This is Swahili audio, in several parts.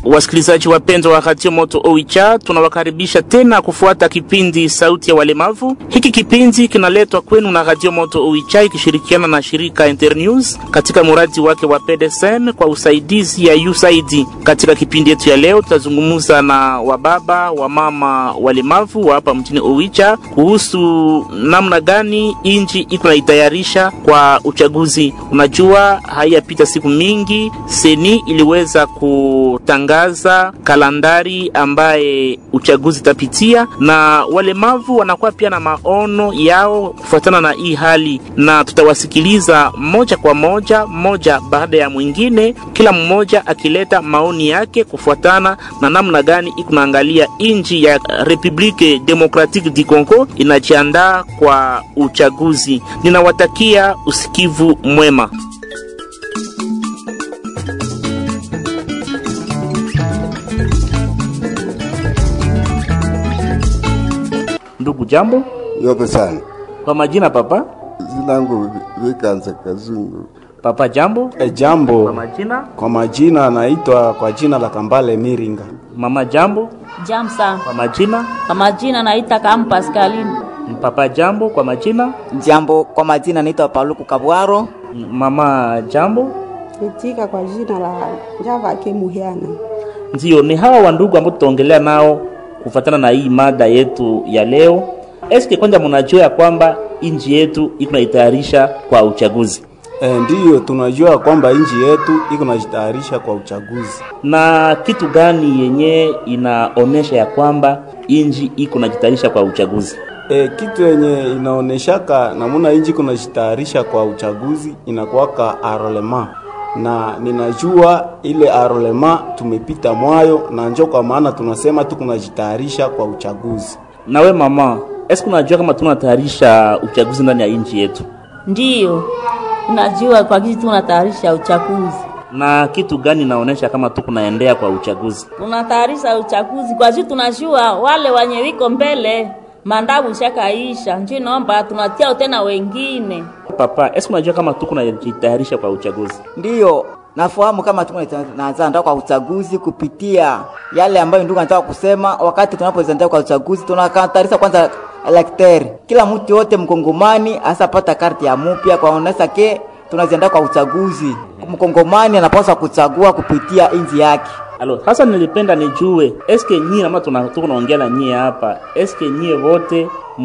Wasikilizaji wapendwa wa Radio Moto Oicha, tunawakaribisha tena kufuata kipindi Sauti ya Walemavu. Hiki kipindi kinaletwa kwenu na Radio Moto Oicha ikishirikiana na shirika Internews katika muradi wake wa PDSM kwa usaidizi ya USAID. Katika kipindi yetu ya leo, tutazungumza na wababa wa mama walemavu wa hapa mjini Oicha kuhusu namna gani inji iko naitayarisha kwa uchaguzi. Unajua, haiyapita siku mingi seni iliweza kutangaza kalandari ambaye uchaguzi itapitia, na walemavu wanakuwa pia na maono yao kufuatana na hii hali, na tutawasikiliza moja kwa moja, moja baada ya mwingine, kila mmoja akileta maoni yake kufuatana na namna gani iko naangalia inji ya Republique Democratique du Congo inajiandaa kwa uchaguzi. Ninawatakia usikivu mwema. Ndugu, jambo. Yope sana. Kwa majina papa? Jina langu Vikanza Kazungu. Papa jambo. E, jambo. Kwa majina? Kwa majina anaitwa kwa jina la Kambale Miringa. Mama jambo. Jam sana. Kwa majina? Kwa majina naita kama Pascaline. Papa jambo. Kwa majina? Jambo, kwa majina naitwa Paluku Kabwaro. Mama jambo. Itika kwa jina la Java Kemuhiana. Ndio, ni hawa wandugu ambao tutaongelea nao kufatana na hii mada yetu ya leo. Eske kwanza mnajua ya kwamba inji yetu iko naitayarisha kwa uchaguzi, E, ndiyo tunajua kwamba nchi yetu iko najitayarisha kwa uchaguzi. na kitu gani yenye inaonesha ya kwamba inji iko najitayarisha kwa uchaguzi? E, kitu yenye inaoneshaka namuna nchi iko najitayarisha kwa uchaguzi inakuwaka arolema na ninajua ile arolema tumepita mwayo, na njo kwa maana tunasema tu kunajitayarisha kwa uchaguzi. Nawe mama, eske unajua kama tunatayarisha uchaguzi ndani ya inji yetu, Ndiyo. Unajua kwa kitu tunatayarisha uchaguzi. na kitu gani inaonesha kama tu kunaendea kwa uchaguzi? Tunatayarisha uchaguzi kwa juu tunajua wale wenye wiko mbele mandabu shakaisha. Njoo naomba tunatia tena wengine. Papa, eske unajua kama tu kunajitayarisha kwa uchaguzi? Ndiyo, nafahamu kama tunaanza kwa uchaguzi kupitia yale ambayo ndugu anataka kusema. Wakati tunapoanza kwa uchaguzi, tunakatarisha kwanza elekteri, kila mtu yote mkongomani asapata karti ya mupya kwaonesa ke tunaziandaa kwa uchaguzi. Mkongomani anapaswa kuchagua kupitia nchi yake. Alo, sasa nilipenda nijue eske nyie ama tuna tuko naongea na nyie hapa, eske nyie wote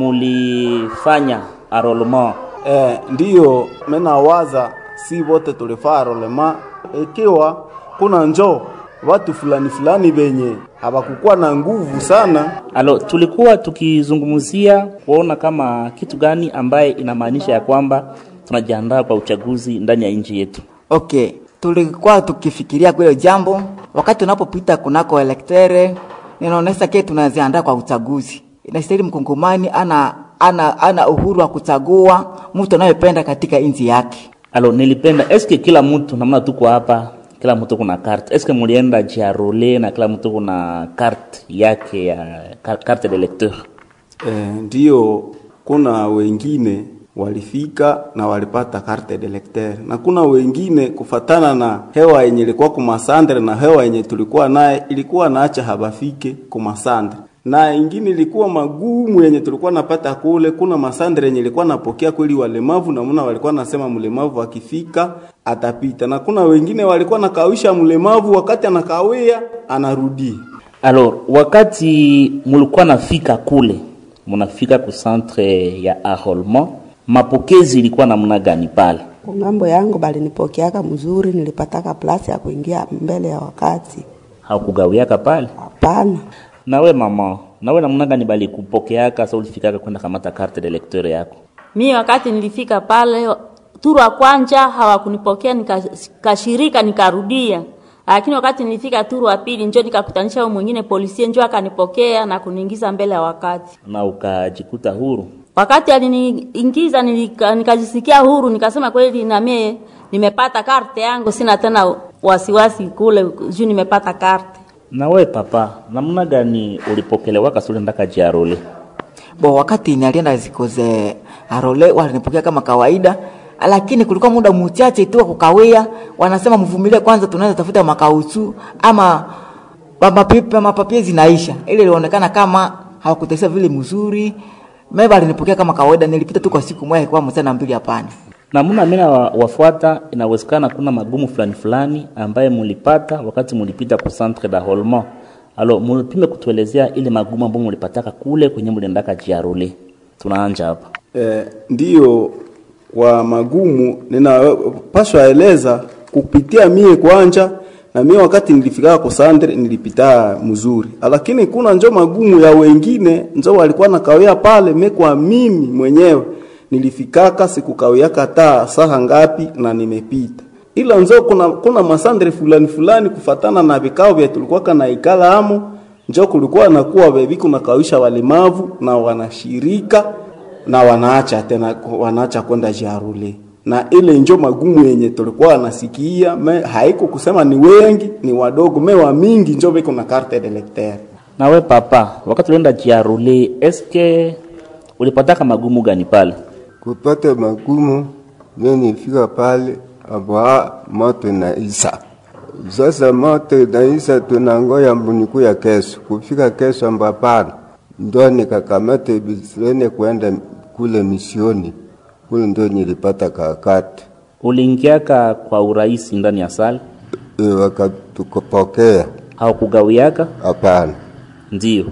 mulifanya enrollment? E, ndiyo menawaza si wote tulifaa rolema, ikiwa kuna njo watu fulani fulani venye hawakukuwa na nguvu sana Alo, tulikuwa tukizungumzia kuona kama kitu gani ambaye inamaanisha ya kwamba tunajiandaa kwa uchaguzi ndani ya nchi yetu. Okay, tulikuwa tukifikiria kwa hilo jambo wakati tunapopita kunako elektere, ninaonesha ke tunaziandaa kwa uchaguzi. Inastahili mkongomani ana ana ana uhuru wa kuchagua mtu anayependa katika nchi yake. Alo, nilipenda eske kila mtu namna tuko hapa, kila mtu kuna carte. Eske mulienda jiarole na kila mtu kuna carte yake ya ka- carte de lecteur? e, ndiyo kuna wengine walifika na walipata carte de lecteur na kuna wengine kufatana na hewa yenye ilikuwa kumasandre na hewa yenye tulikuwa naye ilikuwa naacha habafike kumasandre na ingine ilikuwa magumu yenye tulikuwa napata kule. Kuna masandre yenye ilikuwa napokea kweli walemavu, na muna walikuwa nasema mlemavu akifika atapita, na kuna wengine walikuwa nakawisha mlemavu, wakati anakawia anarudi. Alors, wakati mulikuwa nafika kule, munafika ku centre ya enrôlement, mapokezi ilikuwa namna gani pale? Kungambo yangu balinipokeaka mzuri, nilipataka plasi ya kuingia mbele ya wakati. Hakugawiaka pale? Hapana, Nawe mama, nawe namna gani bali kupokeaka sa ulifikaka kwenda kamata carte de lecteur yako? Mi wakati nilifika pale turu wa kwanja hawakunipokea, nikashirika nikarudia. Lakini wakati nilifika turu wa pili njoo nikakutanisha huyo mwingine polisie njoo akanipokea na kuniingiza mbele ya wakati. Na ukajikuta huru? Wakati aliniingiza nilika, nikajisikia huru, nikasema kweli na mie nimepata karte yangu, sina tena wasiwasi kule juu nimepata karte. Nawe papa, namna gani ulipokelewa kasule ndaka jiarole? Bo, wakati nalienda zikoze arole walinipokea kama kawaida, lakini kulikuwa muda mchache tu wa kukawia. Wanasema mvumilie kwanza, tunaweza tafuta makausu ama mapapi mapapie zinaisha, ile ilionekana kama hawakutesa vile mzuri. Mimi balinipokea kama kawaida, nilipita tu kwa siku moja kwa msana mbili, hapana. namuna mina wa, wafuata inawezekana kuna magumu fulani fulani ambaye mulipata wakati mulipita ku centre d'enrôlement alo mulipime kutuelezea ile magumu ambayo mulipataka kule kwenye muliendaka jiarule tunaanja hapa Eh, ndiyo kwa magumu ninapaswa eleza kupitia mie kwanja na mie wakati nilifika kwa sandre nilipita mzuri, lakini kuna njo magumu ya wengine njo walikuwa nakawia pale. Me kwa mimi mwenyewe nilifikaka sikukawia kata saha ngapi na nimepita, ila njo kuna, kuna masandre fulani fulani kufatana na vikao vya tulikuwa kana ikala amo njo kulikuwa nakuwa bebi kunakawisha walemavu na wanashirika na wanaacha tena wanaacha kwenda jarule na ile njo magumu yenye tulikuwa nasikia me haiko kusema ni wengi ni wadogo me wa mingi njo biko na carte d'electeur nawe papa wakati ulienda jiarule eske ulipataka magumu gani pale kupata magumu, mimi nifika pale aba moto inaisha. Sasa moto inaisha, tunangoya mbuniku ya kesho. Kufika kesho ambapana, ndo nikakamata bisilene kwenda kule misioni kule, ndo nilipata kakati uliingiaka kwa urahisi ndani ya sala e, wakatukopokea. haukugawiaka Hapana, ndiyo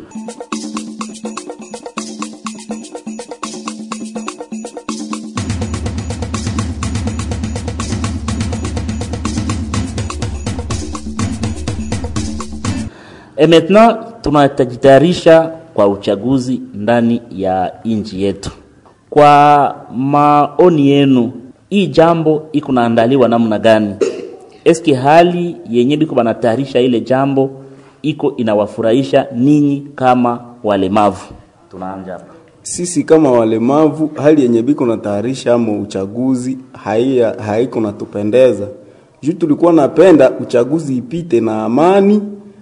Et maintenant tunajitayarisha kwa uchaguzi ndani ya nchi yetu. Kwa maoni yenu, hii jambo iko naandaliwa namna gani? Eski hali yenye biko banatayarisha ile jambo iko inawafurahisha ninyi kama walemavu? Tunaanza hapa. sisi kama walemavu hali yenye biko na tayarisha amo uchaguzi haia haiko natupendeza juu tulikuwa napenda uchaguzi ipite na amani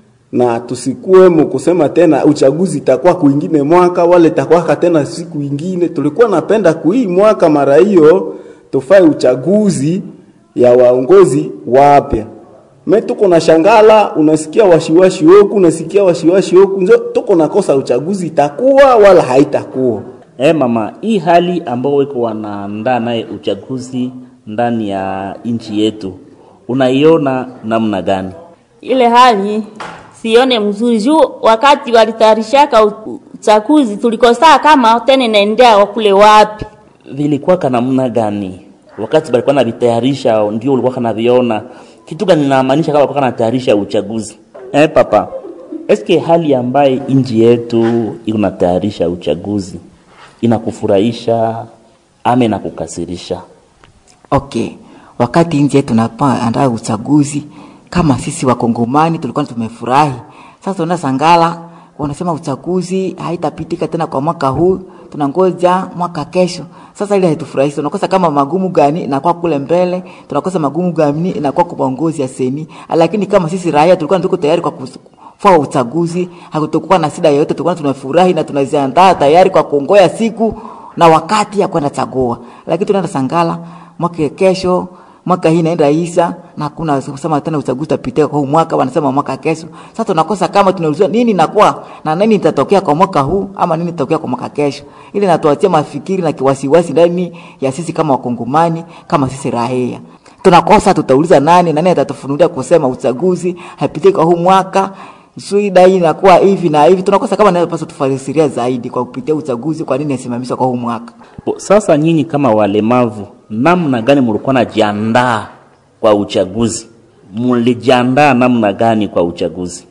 na tusikuwemo kusema tena uchaguzi itakuwa kuingine mwaka wale itakuwaka tena siku ingine. Tulikuwa napenda kuhii mwaka mara hiyo tufai uchaguzi ya waongozi wapya. Me tuko na shangala, unasikia washiwashi huku, unasikia washiwashi huku, njo tuko nakosa uchaguzi itakuwa wala haitakuwa. Eh, mama, hii hali ambayo iko wanaandaa naye uchaguzi ndani ya nchi yetu unaiona namna gani? ile hali sione mzuri juu wakati walitayarishaka u- uchaguzi tulikosaa kama tena inaendea kule wapi vilikuwa kana namna gani wakati balikuwa navitayarisha ndio ulikuwa kanaviona kitu gani namaanisha kama walikuwa kanatayarisha uchaguzi eh, papa eske hali ambaye nchi yetu iko natayarisha uchaguzi inakufurahisha ama inakukasirisha Okay, wakati nchi yetu tunapoandaa uchaguzi, kama sisi wakongomani tulikuwa tumefurahi. Sasa una sangala wanasema uchaguzi haitapitika tena kwa mwaka huu, tunangoja mwaka kesho. Sasa ile haitufurahishi, tunakosa kama magumu gani inakuwa kule mbele, tunakosa magumu gani inakuwa kwa uongozi ya seni. Lakini kama sisi raia tulikuwa tuko tayari kwa kus- kufanya uchaguzi, hakutokuwa na shida yoyote, tulikuwa tunafurahi na tunaziandaa tayari kwa kuongoya siku na wakati ya kwenda chagua. Lakini tunaenda sangala mwaka kesho mwaka hii inaenda isa na hakuna kusema tena uchaguzi utapitia kwa huu mwaka, wanasema mwaka kesho. Sasa tunakosa kama tunaulizwa nini inakuwa na nini itatokea kwa mwaka huu ama nini itatokea kwa mwaka kesho, ili natuachia mafikiri na kiwasiwasi ndani ya sisi kama wakongomani, kama sisi raia tunakosa, tutauliza nani, nani atatufunulia kusema uchaguzi haipitii kwa huu mwaka shida hii inakuwa hivi na hivi. Tunakosa kama napaswa tufasiria zaidi kwa kupitia uchaguzi, kwa nini isimamishwa kwa huu mwaka. Bo, Sasa nyinyi kama walemavu, namna gani mlikuwa najiandaa kwa uchaguzi? Mlijiandaa namna gani kwa uchaguzi?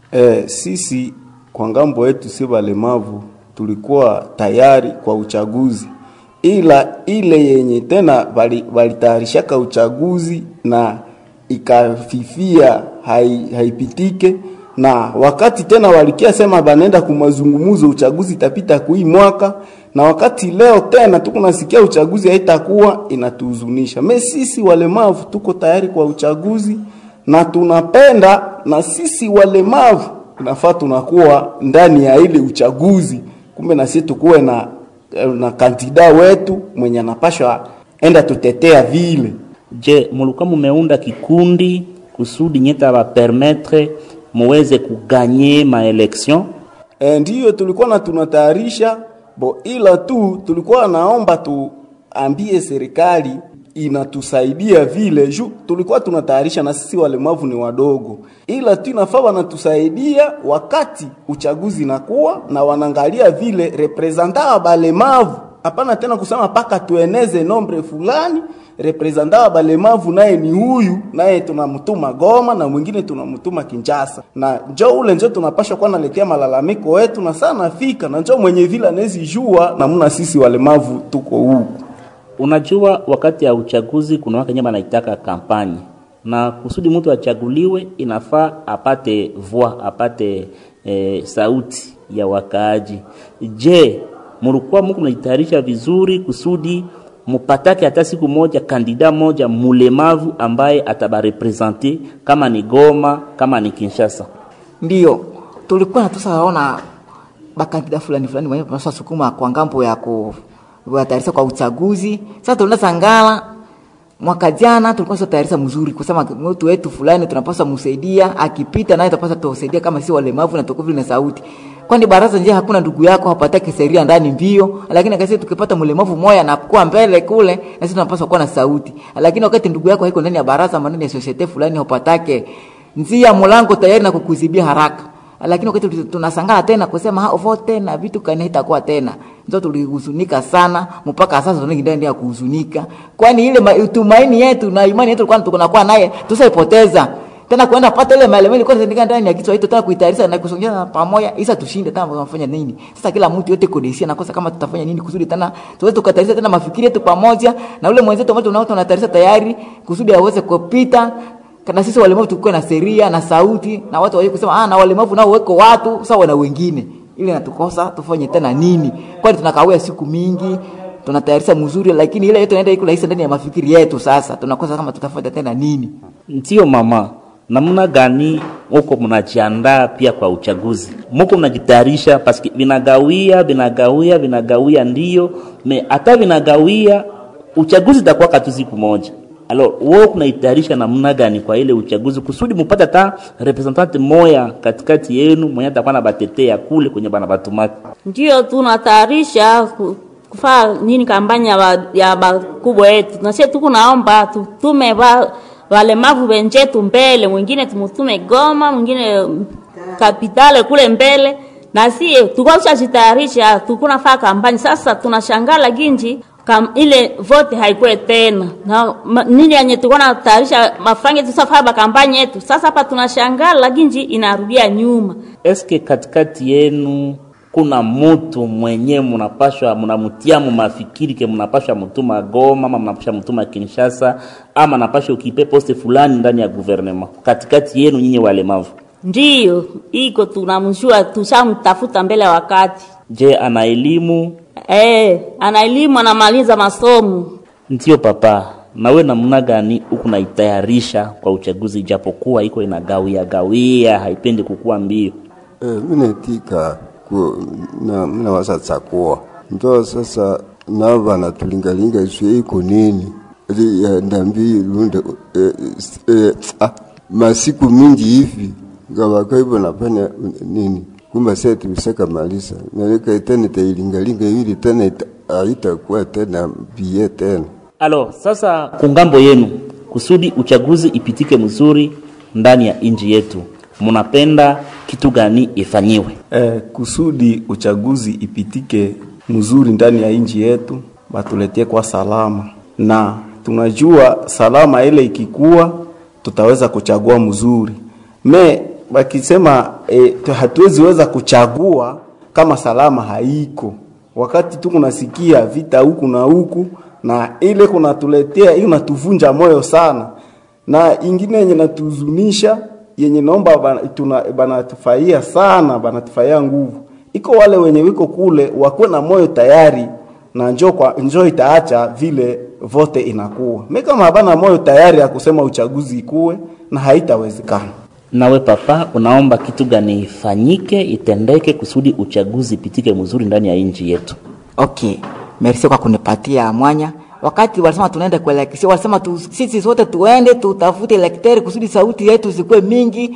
E, sisi kwa ngambo yetu si walemavu tulikuwa tayari kwa uchaguzi, ila ile yenye tena bali- walitayarishaka uchaguzi na ikafifia hai, haipitike na wakati tena walikia sema banenda kumazungumuzo uchaguzi itapita kui mwaka na wakati leo tena tuko nasikia uchaguzi haitakuwa inatuhuzunisha. Me sisi walemavu tuko tayari kwa uchaguzi na tunapenda na sisi walemavu inafaa tunakuwa ndani ya ile uchaguzi, kumbe na sisi tukuwe na na kandida wetu mwenye anapashwa enda tutetea vile Je, mulikuwa mumeunda kikundi kusudi nyeta ba permettre muweze kuganye maelection E, ndiyo tulikuwa na tunatayarisha bo, ila tu tulikuwa naomba tuambie serikali inatusaidia vile juu tulikuwa tunatayarisha na sisi walemavu ni wadogo, ila tu inafaa wanatusaidia wakati uchaguzi nakuwa na wanaangalia vile representa wa balemavu. Hapana tena kusema paka tueneze nombre fulani representa wa balemavu naye ni huyu, naye tunamtuma Goma na mwingine tunamtuma Kinshasa, na njo ule njo tunapasha kuwa naletea malalamiko wetu, na sana fika na njo mwenye vile anawezi jua namna sisi walemavu tuko huku. Unajua, wakati ya uchaguzi kuna wake nyama anaitaka kampanye, na kusudi mtu achaguliwe inafaa apate voix, apate e, sauti ya wakaaji. Je, mulikuwa muko mnajitayarisha vizuri kusudi mupatake hata siku moja kandida moja mulemavu ambaye atabarepresente kama ni Goma, kama ni Kinshasa? Ndio tulikuwa natusaona bakandida fulani fulani wenye tunaswa sukuma kwa ngambo ya kutayarisha kwa uchaguzi. Sasa tunaenda Sangala mwaka jana tulikuwa tunatayarisha mzuri kusema mtu wetu fulani tunapaswa msaidia, akipita naye tunapaswa tusaidia kama si walemavu na tuko vile na sauti. Kwani baraza nje hakuna ndugu yako hapataki sheria ndani mbio, lakini akasema tukipata mlemavu moya na kuwa mbele kule na sisi tunapaswa kuwa na sauti. Lakini wakati ndugu yako haiko ndani ya baraza, ndani ya society fulani hapatake nzia mlango tayari na kukuzibia haraka lakini wakati tunasangana tena kusema ha vote na vitu kani itakuwa tena, ndio tulihuzunika sana, mpaka sasa tunaendelea kuhuzunika, kwani ile tumaini yetu na imani yetu kwani tunakuwa naye tusaipoteza tena kwenda pata ile maelezo ilikuwa zindika ndani ya kichwa hicho, tena kuitayarisha na kusongea pamoja, isa tushinde tena, tunafanya nini sasa? Kila mtu yote kodisia na kosa kama tutafanya nini kusudi tena tuweze tukatayarisha tena mafikiri yetu pamoja na ule mwenzetu ambao tunao tunatayarisha tayari kusudi aweze kupita kana sisi walemavu tukue na sheria na sauti na watu waje kusema ah, na walemavu nao weko watu sawa na wengine, ili natukosa tufanye tena nini? Kwani tunakawia siku mingi tunatayarisha mzuri, lakini ile yote inaenda iko rahisi ndani ya mafikiri yetu. Sasa tunakosa kama tutafanya tena nini? Ndio mama, namna gani huko mnajiandaa pia kwa uchaguzi? Muko mnajitayarisha paski vinagawia vinagawia vinagawia, ndio me hata vinagawia, uchaguzi itakuwa katu siku moja Alors, wewe kunaitayarisha namna gani kwa ile uchaguzi kusudi mupate hata representante moya katikati yenu mwenye atakuwa na batetea kule kwenye bana batumaki? Ndio tunatayarisha ku- kufaa nini kampanya ba, ya bakubwa yetu, na sisi tuko naomba tutume ba, walemavu wenzetu mbele, mwingine tumutume Goma, mwingine mm, kapitale kule mbele, na si tulikuwa tushajitayarisha, tulikuwa nafaa kampanya. Sasa tunashangala ginji kam, ile vote haikuwe tena na ma, nini yenye tulikuwa natayarisha mafange tusafaa ba kampanya yetu. Sasa hapa tunashangala ginji inarudia nyuma. Eske katikati yenu kuna mutu mwenye munapashwa munamutia mu mafikiri ke munapashwa mutuma Goma ama munapashwa mutuma Kinshasa ama napashwa ukipe poste fulani ndani ya gouvernement katikati yenu nyinyi walemavu? Ndiyo iko tunamjua, tushamtafuta mbele ya wakati. Je, ana elimu? Eh, ana elimu, anamaliza masomo. Ndio papa, nawe namna gani huku naitayarisha kwa uchaguzi, ijapokuwa iko inagawia gawia, haipendi kukua mbio? Eh, minatika ku na mina wasatsakuwa njo sasa navo vanatulingalinga iswe iko nini ili ya ndambi lunde eh, eh, ah, masiku mingi hivi ngavaka hivyo nafanya nini kumba sasa tulisaka malisa naleka tena tailingalinga ili tena ita- haitakuwa tena bie tena Alo, sasa kungambo yenu kusudi uchaguzi ipitike mzuri ndani ya nchi yetu, munapenda kitu gani ifanyiwe? Eh, kusudi uchaguzi ipitike mzuri ndani ya nchi yetu, batuletie kwa salama, na tunajua salama ile ikikuwa, tutaweza kuchagua mzuri. Me bakisema eh, tu- hatuwezi weza kuchagua kama salama haiko, wakati tu kunasikia vita huku na huku, na ile kunatuletea hiyo natuvunja moyo sana, na ingine yenye natuzunisha yenye naomba bana- tuna- banatufaia sana, banatufaia nguvu. Iko wale wenye wiko kule wakuwe na moyo tayari na njo kwa njo itaacha vile vote inakuwa. Mimi kama habana moyo tayari ya kusema uchaguzi ikuwe na haitawezekana. Nawe papa, unaomba kitu gani ifanyike itendeke kusudi uchaguzi ipitike mzuri ndani ya nchi yetu? Okay, merci kwa kunipatia mwanya. Wakati walisema tunaenda kuelekea, walisema tu, sisi sote tuende tutafute elekteri kusudi sauti yetu zikuwe mingi,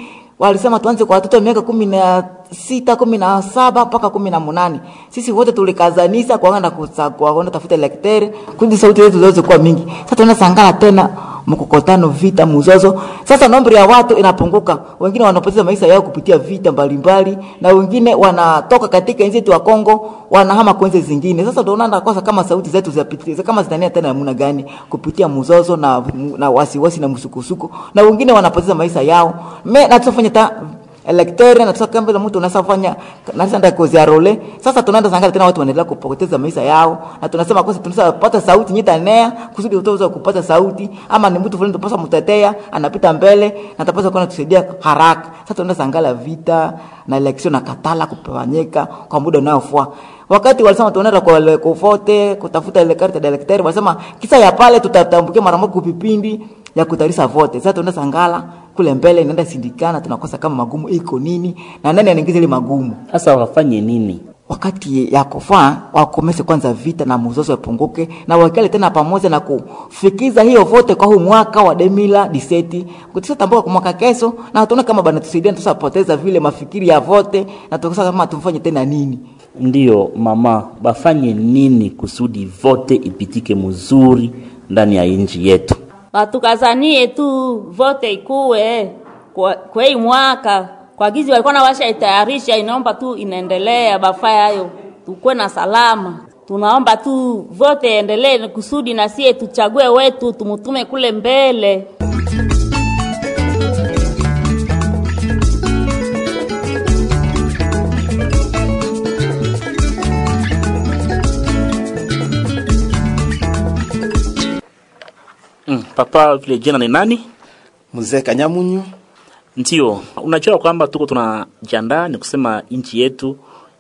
walisema tuanze kwa watoto wa miaka kumi na sita kumi na saba mpaka kumi na munane sisi wote tulikazanisha kuanga kuenda tafuta lekteri kundi sauti zetu ziweze kuwa mingi sasa tunasangala tena mkokotano vita mzozo sasa nombri ya watu inapunguka wengine wanapoteza maisha yao kupitia vita mbalimbali na wengine wanatoka katika nchi yetu ya Kongo wanahama kwenye zingine sasa ndio unaona kosa kama sauti zetu zipitie kama zitania tena namna gani kupitia mzozo na na wasiwasi na msukusuko na wengine wanapoteza maisha yao me na tufanye ta elekteri na tusaka mbele mtu unasafanya na sasa ndio kozia role sasa tunaenda sangala tena watu wanaendelea kupoteza maisha yao na tunasema kwa tunaweza kupata sauti nyita nea kusudi utaweza kupata sauti ama ni mtu fulani tupasa mtetea anapita mbele na tapasa kuna tusaidia haraka sasa tunaenda sangala vita na election na katala kupanyeka kwa muda unaofua wakati walisema tunaenda kwa kufote kutafuta ile carte d'electeur walisema kisa ya pale tutatambukia mara moja kupipindi ya kutarisa vote sasa tunaenda sangala kule mbele inaenda sindikana tunakosa kama magumu iko nini na nani anaingiza ile magumu sasa wafanye nini wakati ya kufaa wakomese kwanza vita na mzozo yapunguke na wakale tena pamoja na kufikiza hiyo vote kwa huu mwaka wa demila diseti kutisa tambua kwa mwaka kesho na tuone kama bana tusaidia tusapoteza vile mafikiri ya vote na tukosa kama tumfanye tena nini ndiyo mama bafanye nini kusudi vote ipitike mzuri ndani ya nchi yetu watukazanie tu vote ikuwe kwa, kwa hii mwaka kwa gizi walikuwa na washa itayarisha, inaomba tu inaendelea bafaya hayo, tukuwe na salama. Tunaomba tu vote endelee kusudi na sie tuchague wetu tumutume kule mbele. Mm, papa vile jina ni nani? Mzee Kanyamunyu. Ndio, unajua kwamba tuko tunajiandaa, ni kusema nchi yetu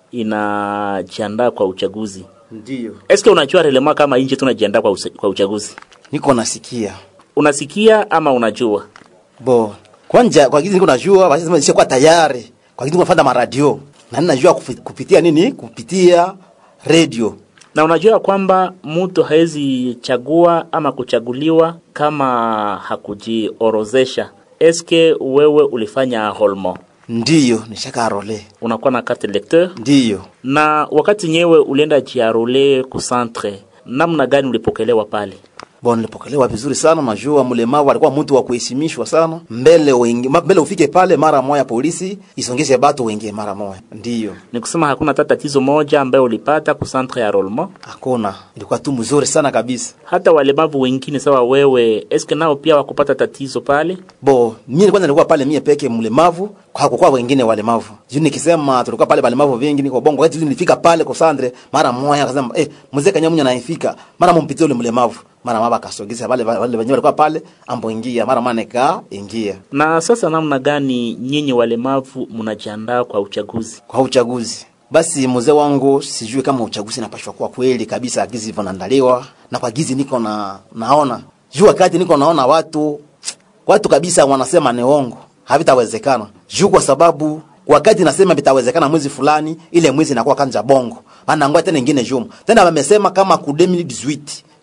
inajiandaa kwa uchaguzi. Ndio. Eske unajua relema kama nchi tunajiandaa kwa, usa- kwa uchaguzi? Niko nasikia. Unasikia ama unajua? Bo. Kwanja kwa kizi niko najua, basi sema nishakuwa tayari. Kwa kizi niko nafanya maradio. Na nini najua kufi- kupitia nini? Kupitia radio. Na unajua kwamba mtu hawezi chagua ama kuchaguliwa kama hakujiorozesha. Eske wewe ulifanya holmo, Ndiyo, nishaka role. unakuwa na carte lecteur, Ndiyo. na wakati nyewe ulienda jiarole ku centre, namna gani ulipokelewa pale? Bon, nilipokelewa vizuri sana. Najua mlemavu alikuwa mtu wa kuheshimishwa sana. Mbele wengi, ma- mbele ufike pale mara moja polisi isongeshe batu wengi mara moja. Ndiyo. Ni kusema hakuna hata tatizo moja ambayo ulipata ku centre ya rolmo. Hakuna. Ilikuwa tu mzuri sana kabisa. Hata walemavu wengine sawa wewe, eske nao pia wakupata tatizo pale? Bo, mimi kwanza nilikuwa pale mie peke mlemavu, kwa hakukuwa wengine walemavu. Juu nikisema tulikuwa pale walemavu wengi niko bongo. Wakati nilifika pale kwa Sandre, mara moja akasema, "Eh, mzee Kanyamunya anaifika." Mara mumpitie ule mlemavu. Mara mama akasogeza wale wale wenyewe walikuwa pale, ambo ingia, mara maana nika ingia Na sasa namna gani nyinyi walemavu mnajiandaa kwa uchaguzi? kwa uchaguzi. Basi mzee wangu, sijui kama uchaguzi napashwa kuwa kweli kabisa gizi hivyo naandaliwa na kwa gizi niko na naona juu wakati niko naona watu watu kabisa wanasema ni uongo, havitawezekana juu kwa sababu wakati nasema vitawezekana mwezi fulani, ile mwezi inakuwa kanja bongo maana ngoja tena ingine juma tena wamesema kama ku 2018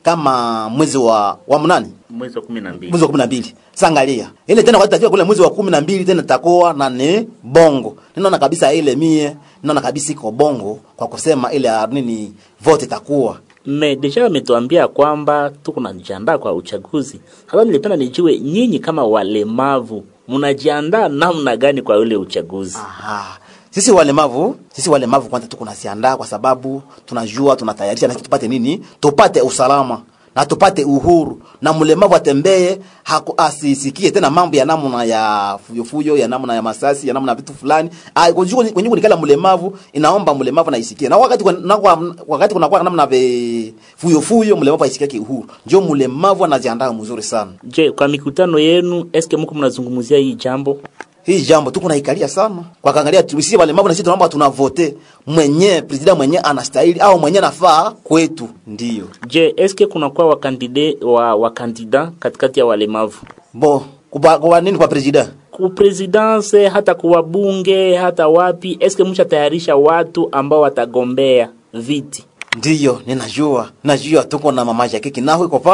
kama mwezi wa wa mnani Mwezi wa kumi na mbili. mwezi wa kumi na mbili sangalia ile tena wakati tafika kule mwezi wa kumi na mbili tena takoa na ni bongo ninaona kabisa ile mie ninaona kabisa iko bongo kwa kusema ile ah, nini vote takuwa Me deja ametuambia kwamba tuko najiandaa kwa uchaguzi. Sasa nilipenda nijue nyinyi kama walemavu mnajiandaa namna gani kwa ule uchaguzi? Aha. Sisi walemavu, sisi walemavu kwanza tuko nasiandaa kwa sababu tunajua tunatayarisha na sisi tupate nini? Tupate usalama na tupate uhuru na mlemavu atembee haku- asisikie tena mambo ya namna ya fuyofuyo ya namna ya masasi ya namna ya vitu fulani Ah, kujua kwenye kunikala mlemavu inaomba mlemavu naisikie na wakati kwa- na kwa- wakati kunakuwa namna ve fuyofuyo mlemavu aisikie uhuru ndio mlemavu anajiandaa mzuri sana Je, kwa mikutano yenu eske mko mnazungumzia hii jambo? hii jambo tuko naikalia sana kwa kaangalia sisi walemavu na sisi tunaomba tunavote mwenye president mwenye anastahili au mwenye nafaa kwetu ndio Je, eske kunakuwa wakandide wa wakandida katikati ya walemavu bo kuba, kuba nini kwa president ku presidence hata kuwa bunge hata wapi, eske mshatayarisha watu ambao watagombea viti? ndiyo ninajua najua tuko na mama Jackie Kinahu iko pale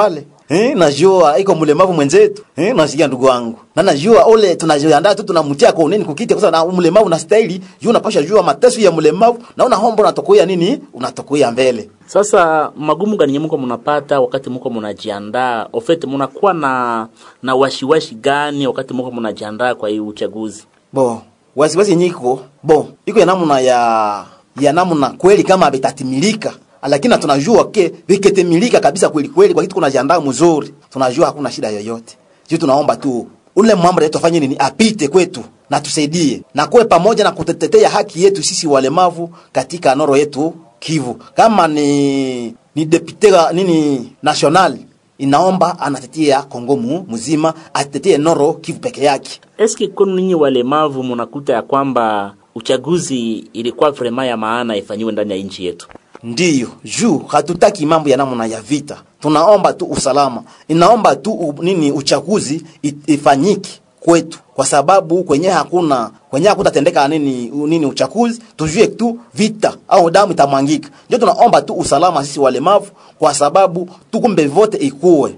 eh, najua iko mlemavu mwenzetu eh, nasikia ndugu wangu na najua ule tunajiandaa tu tunamtia kwa nini kukiti kwa sababu na mlemavu na staili juu unapasha jua mateso ya mlemavu na una hombo unatokuia nini unatokuia mbele Sasa magumu gani mko mnapata wakati mko mnajiandaa? Ofete mnakuwa na na washiwashi gani wakati mko mnajiandaa kwa hii uchaguzi? bo wasiwasi yenye iko bo iko ya namna ya ya namna kweli kama vitatimilika lakini na tunajua ke viketimilika kabisa kweli kweli kwa kitu kunajiandaa mzuri tunajua hakuna shida yoyote sisi tunaomba tu ule mambo yetu afanye nini apite kwetu na tusaidie na kuwe pamoja na kutetea haki yetu sisi walemavu katika noro yetu Kivu kama ni ni depute nini national inaomba anatetea Kongo mu mzima atetee noro Kivu peke yake Eske kwenu ninyi walemavu mnakuta ya kwamba uchaguzi ilikuwa vrema ya maana ifanyiwe ndani ya nchi yetu? Ndiyo, juu hatutaki mambo ya namna ya vita, tunaomba tu usalama, inaomba tu u, nini uchaguzi i- ifanyike kwetu, kwa sababu kwenye hakuna kwenye hakutatendeka nini u- nini uchaguzi, tujue tu vita au damu itamwangika. Ndio tunaomba tu usalama sisi walemavu, kwa sababu tukumbe vote ikuwe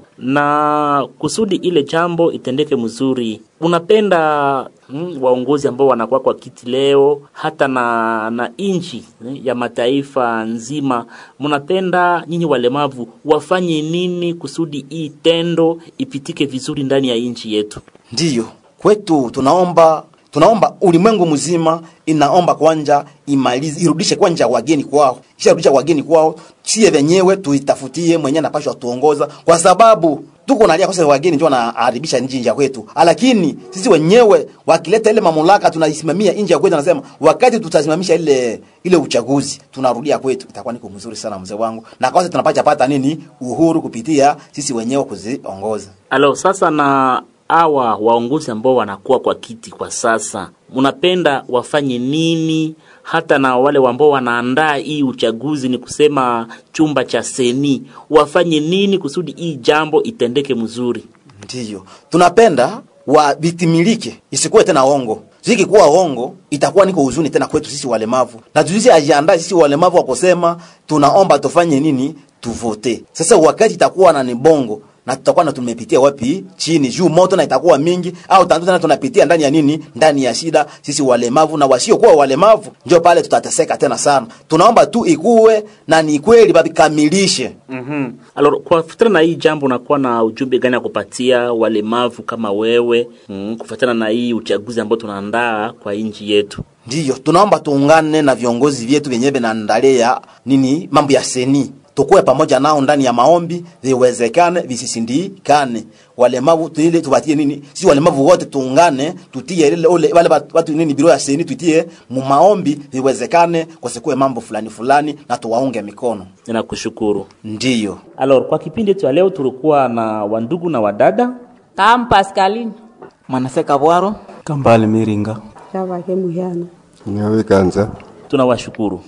na kusudi ile jambo itendeke mzuri, unapenda mm, waongozi ambao wanakuwa kwa kiti leo hata na na nchi eh, ya mataifa nzima, mnapenda nyinyi walemavu wafanye nini kusudi hii tendo ipitike vizuri ndani ya nchi yetu? Ndiyo, kwetu tunaomba tunaomba ulimwengu mzima inaomba kwanja imalize irudishe kwanja wageni kwao, kisha rudisha wageni kwao, sie wenyewe tuitafutie mwenyewe anapashwa tuongoza, kwa sababu tuko nalia kwa sababu wageni ndio wanaharibisha nchi ya kwetu, lakini sisi wenyewe wakileta ile mamlaka tunaisimamia nchi ya kwetu, anasema wakati tutasimamisha ile ile uchaguzi tunarudia kwetu, itakuwa niko mzuri sana mzee wangu, na kwanza tunapata pata nini uhuru kupitia sisi wenyewe kuziongoza. Alo, sasa na hawa waongozi ambao wanakuwa kwa kiti kwa sasa, mnapenda wafanye nini? Hata na wale ambao wanaandaa hii uchaguzi, ni kusema chumba cha seni, wafanye nini kusudi hii jambo itendeke mzuri? Ndiyo, tunapenda wa vitimilike, isikuwe tena ongo. Zikikuwa ongo, itakuwa niko huzuni tena kwetu sisi walemavu, na tuzi ajiandae sisi walemavu wa kusema tunaomba tufanye nini, tuvote. Sasa wakati itakuwa na nibongo na tutakuwa na tumepitia wapi chini juu moto na itakuwa mingi au tandu tena tunapitia ndani ya nini ndani ya shida sisi walemavu na wasiokuwa walemavu ndio pale tutateseka tena sana tunaomba tu ikuwe na ni kweli babikamilishe Mm-hmm. Alors, kwa kufuatana na hii jambo unakuwa na ujumbe gani ya kupatia walemavu kama wewe mm, kufuatana na hii uchaguzi ambao tunaandaa kwa nchi yetu? Ndiyo, tunaomba tuungane na viongozi vyetu vyenyewe vinaandalia nini mambo ya seni, tukuwe pamoja nao ndani ya maombi, viwezekane visisindikane. Walemavu tuile tupatie nini, sisi walemavu wote tuungane, tutie ile ole wale bat- watu nini biro ya seni, tutie mu maombi, viwezekane kusikuwe mambo fulani fulani, na tuwaunge mikono. Ninakushukuru. Ndiyo, Alors, kwa kipindi yetu ya leo tulikuwa na wandugu na wadada Kam Pascaline. Manaseka Bwaro Kambale Miringa. Shavake muhyana Nyawe kanza tunawashukuru.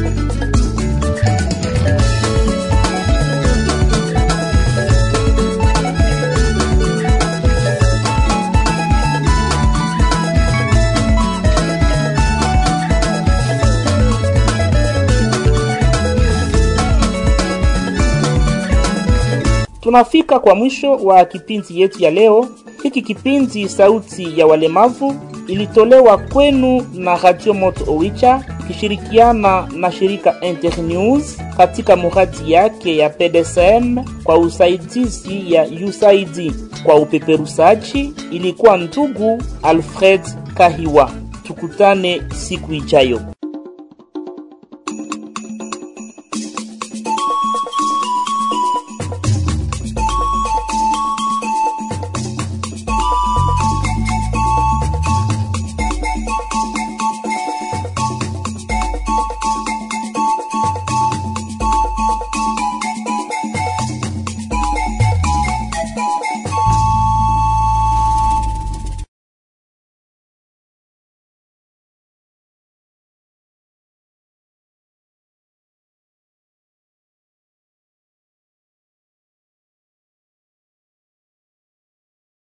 Tunafika kwa mwisho wa kipindi yetu ya leo. Hiki kipindi Sauti ya Walemavu ilitolewa kwenu na Radio Moto Owicha ikishirikiana na shirika Internews katika muradi yake ya PDSM kwa usaidizi ya USAID. Kwa upeperushaji ilikuwa ndugu Alfred Kahiwa. Tukutane siku ijayo.